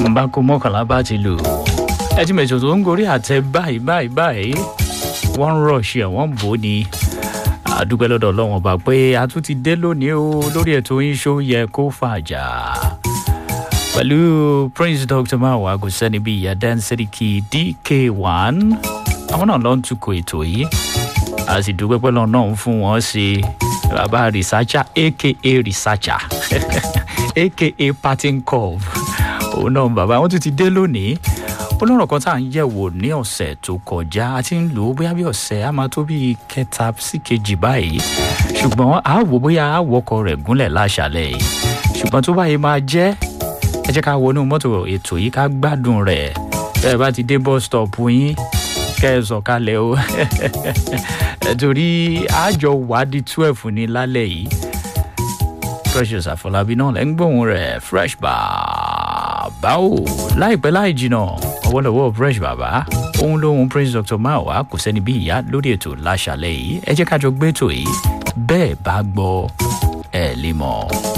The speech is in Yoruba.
n bá kó mọ́kànlá bá ti lù ẹ ti mẹ̀sọ̀ tó ń gorí àtẹ báyìí báyìí báyìí wọ́n ń rọ̀ṣì ẹ̀ wọ́n ń bò ó ni àdúgbò lọ́dọ̀ ọlọ́wọ́n bá pé a tún ti dé lónìí o lórí ètò yín ṣó yẹ kó fàjà pẹ̀lú prince dr mawa kò sẹ́ni bíi ìyá dansiriki dk1 àwọn náà ló ń tukọ̀ ètò yìí a sì dúpẹ́ pẹ́ lọ́nà náà ń fún wọn ṣe bàbá researcher aka researcher aka patin curve òun náà bàbá wọn tún ti dé lónìí olórùn kan tá à ń yẹ̀wò ní ọ̀sẹ̀ tó kọjá a ti ń lò ó bóyá bí ọ̀sẹ̀ á máa tó bí kẹta sí kejì báyìí ṣùgbọ́n a wò bóyá a wọkọ̀ rẹ̀ gúnlẹ̀ láṣàlẹ̀ yìí ṣùgbọ́n tó báyìí máa jẹ́ ẹ jẹ́ ká wọnú mọ́tò ètò yìí ká gbádùn rẹ̀ bẹ́ẹ̀ bá ti dé bus stop yín kẹ́ ẹ sọ̀kalẹ̀ o torí àjọ wádìí twelve ní lálẹ́ yìí precious àfọlábí náà lẹ́ ń gbóhùn rẹ̀ fresh bàbá o láìpẹ́ láì jìnnà ọwọ́lọ́wọ́ fresh bàbá òun lóhun prince dr mawa kò sẹ́ni bí ìyá lórí ètò láṣàlẹ̀ yìí ẹ jẹ́ ká jọ gbé ètò yìí bẹ́ẹ̀ bá gbọ́ ẹ̀ lè mọ̀.